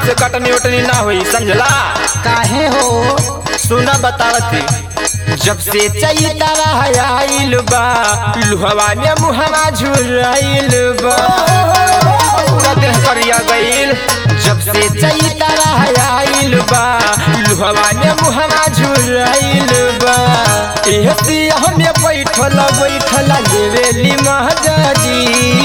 हमसे कटनी उटनी ना हुई समझला काहे हो सुना बतावती जब से चैतरा आइल बा लुहवा ने मुहवा झुराइल बा पूरा देह करिया गइल जब से चैतरा आइल बा लुहवा ने मुहवा झुराइल बा एह सिया हमें बैठल बैठल लेवेली महाजाजी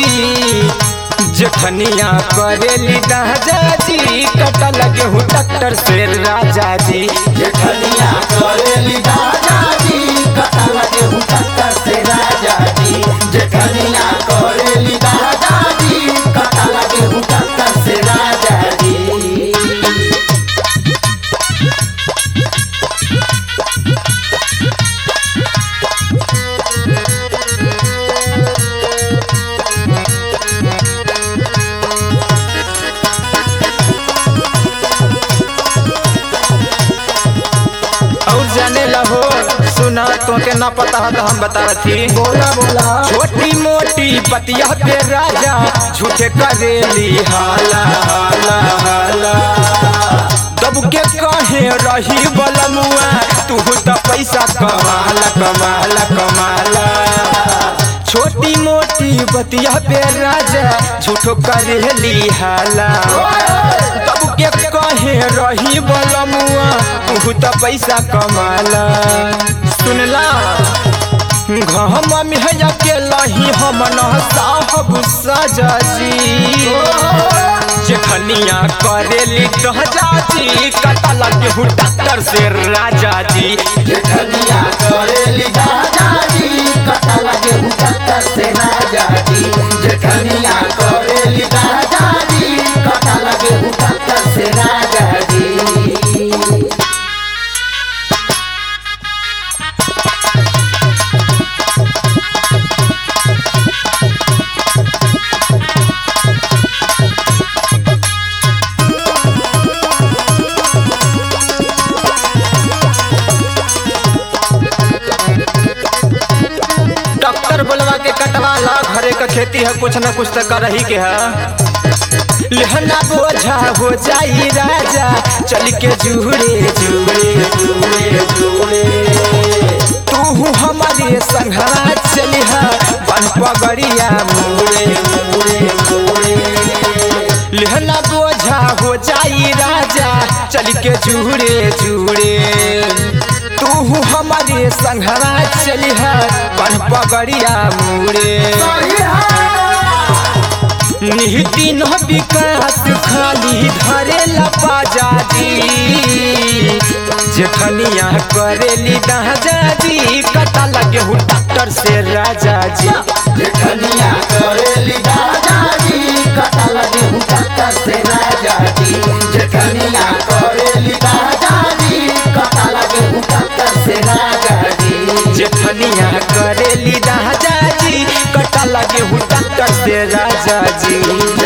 जखनिया करेली दादाजी कटा लगे हूँ डॉक्टर से राजा जी जेठनिया करेली दादाजी कथा लगे हूँ टक्कर से राजा जी जेठनिया करेली दादाजी कथा लगे हूँ टक्कर से राजा जी और जाने लहो सुना तो के ना पता है तो हम बता रही बोला बोला छोटी मोटी बतिया पे राजा झूठे करेली हाला हाला हाला दब के कहे रही बलमुआ तू तो पैसा कमाला कमाला कमाला छोटी मोटी बतिया पे राजा झूठो करेली हाला तब के कहे रही बलमुआ तू तो पैसा कमाला सुनला घम में के लही हम न साहब सजाजी जेखनिया करेली दहजाजी कटा लगे हूँ डॉक्टर से राजा जी जेठनिया करेली दादाजी कथा लगे हूँ टक्कर से राजा जी जेठनिया करेली दादाजी कथा लगे हूँ टक्कर से राजा जी डॉक्टर बोलवा के कटवाला घरे का खेती है कुछ न कुछ तो कर ही के है लहना बोझा हो जाई राजा चल के जुड़े जुड़े जुड़े जुड़े तू हमारे संघरा चलिहा बन पगड़िया मुड़े मुड़े मुड़े लहना बोझा हो जाई राजा चल के जुड़े जुड़े तू हमारे संघरा चलिहा बन पगड़िया मुड़े निहिति न विकास खाली धरे लपाजाजी जेठनिया करेली दाजाजी कटा लगे हूँ डॉक्टर से राजा जी जेठनिया करेली दादाजी कथा लगे हूँ टक्कर से राजा जी जेठनिया करेली दादाजी कथा लगे हूँ टक्कर से राजा जी जेठनिया करेली दाजाजी कटा लगे हूँ डॉक्टर से राजा जी